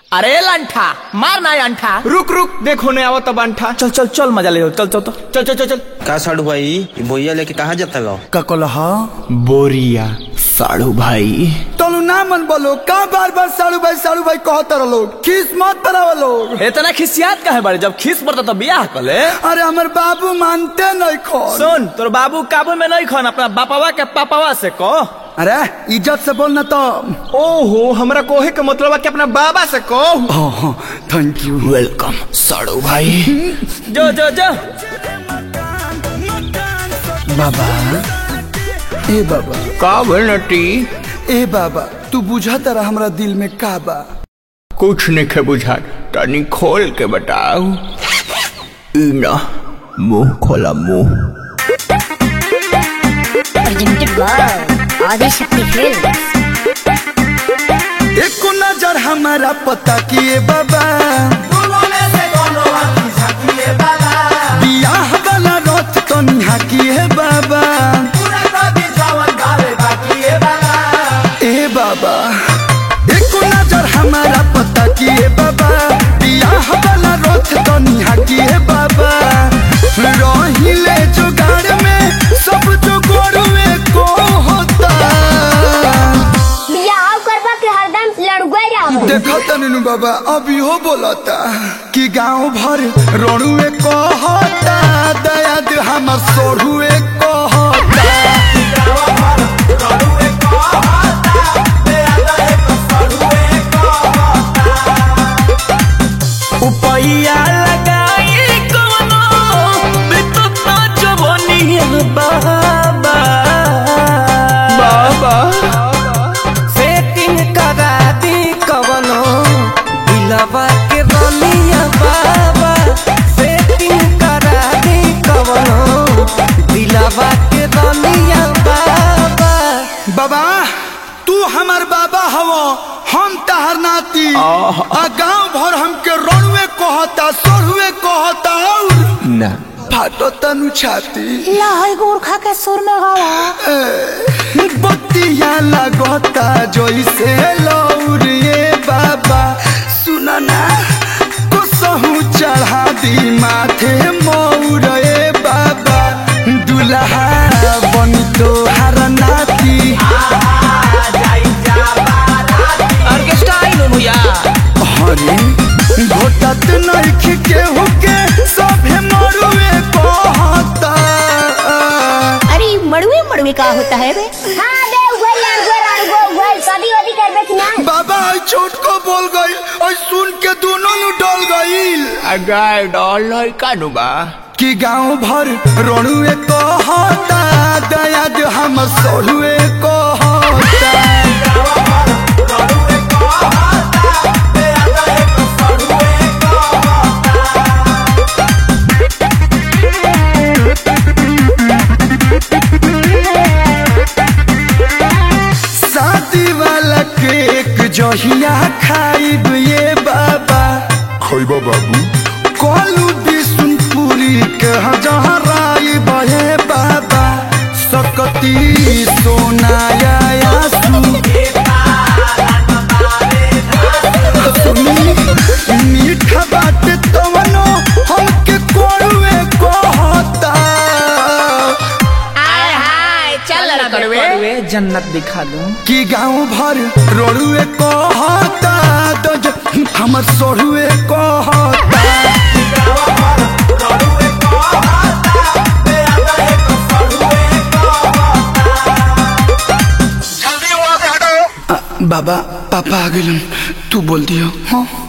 अरे लंठा मार ना अंठा रुक रुक देखो ने आवत बांठा चल चल चल मजा ले चल चल तो चल चल चल चल का साड़ू भाई ई बोइया लेके कहाँ जाता लो का कलह बोरिया साड़ू भाई तोलू ना मन बोलो का बार बार साड़ू भाई साड़ू भाई कहत रह लोग खीस मत पराव लोग इतना खिसियात काहे बारे जब खिस पड़ता तो बियाह कर ले अरे हमर बाबू मानते नहीं खो सुन तोर बाबू काबू में नहीं खन अपना बापावा के पापावा से कह अरे इज्जत से बोलना तो ओहो हमरा कोहे के मतलब है कि अपना बाबा से कहो थैंक यू वेलकम साड़ू भाई जो जो जो बाबा ए बाबा का भइल नटी ए बाबा तू बुझा तारा हमरा दिल में का बा कुछ नहीं के बुझा तनी खोल के बताओ ई ना मुंह खोला मुंह presented by Adi Shakti Films. एक नजर हमारा पता किए बाबा बियाह वाला रथ तो निहा किए बाबा ए बाबा एक नजर हमारा पता किए बाबा बियाह वाला रथ तो निहा किए बाबा रहिले जुगाड़ में सब जुगाड़ में को होता बियाह करबा के हरदम लड़ुआ रहो देखा तनु बाबा अभी हो बोलता कि गांव भर रोड़ुए कहता दया दे हमर सोढ़ुए कहता उपैया लगाई कोनो बितत ना जवनिया बाबा बाबा सेटिंग करा दी कवनो दिलवा के रनिया बाबा सेटिंग करा दी कवनो दिलवा के रनिया बाबा बाबा तू हमर बाबा हवो हम तहर नाती आ गांव भर हमके रोड़ुए कहता सोढ़ुए कहता और ना फाटो तनु छाती लहई गोरखा के सुर में गावा बत्तिया लगता जैसे लौरिए बाबा सुनना कसहू चढ़ा दी माथे मौरे बाबा दुल्हा बन तो हर नाती ऑर्केस्ट्रा आई नो भैया हरे घोटत नइख केहू के सभे मरुए कहता अरे मड़ुए मड़ुए का होता है बे हां बे उगल लड़ुआ लड़ुआ उगल शादी वादी करबे कि ना बाबा आई छोट को बोल गई और सुन के दोनों नु डल गईल अगाय डॉल है कानू बा कि गांव भर रोणुए कहता दया दे हम सोलुए कहता शादी वाला केक जहिया खाइब ये बाबा खैबा बाबू कोलू बिशुनपुरी के हजहराई बहे बाबा सकती सोनाया आसू सुनी मीठा बात तवनो हमके कोड़ुए कहता करवे जन्नत दिखा दूं कि गांव भर रोड़ुए कहता तो ज- हमर सोढ़ुए कहता आ, बाबा पापा आ गए तू बोल दियो हाँ